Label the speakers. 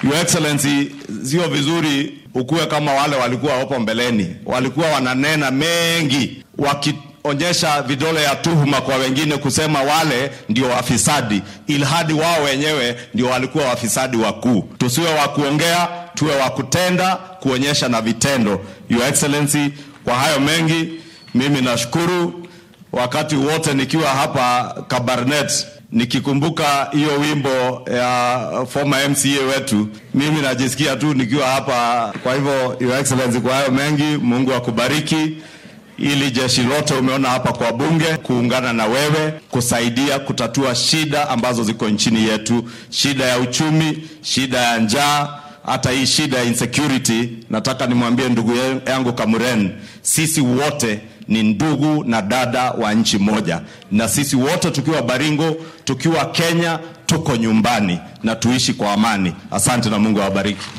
Speaker 1: Your Excellency, sio vizuri ukuwe kama wale walikuwa hapo mbeleni, walikuwa wananena mengi wakionyesha vidole ya tuhuma kwa wengine, kusema wale ndio wafisadi, ilhadi wao wenyewe ndio walikuwa wafisadi wakuu. Tusiwe wa kuongea, tuwe wa kutenda, kuonyesha na vitendo. Your Excellency, kwa hayo mengi mimi nashukuru wakati wote nikiwa hapa Kabarnet nikikumbuka hiyo wimbo ya former MCA wetu, mimi najisikia tu nikiwa hapa. Kwa hivyo, Your Excellency, kwa hayo mengi, Mungu akubariki ili jeshi lote umeona hapa kwa bunge kuungana na wewe kusaidia kutatua shida ambazo ziko nchini yetu, shida ya uchumi, shida ya njaa, hata hii shida ya insecurity. Nataka nimwambie ndugu yangu Kamuren, sisi wote ni ndugu na dada wa nchi moja, na sisi wote tukiwa Baringo, tukiwa Kenya, tuko nyumbani na tuishi kwa amani. Asante na Mungu awabariki.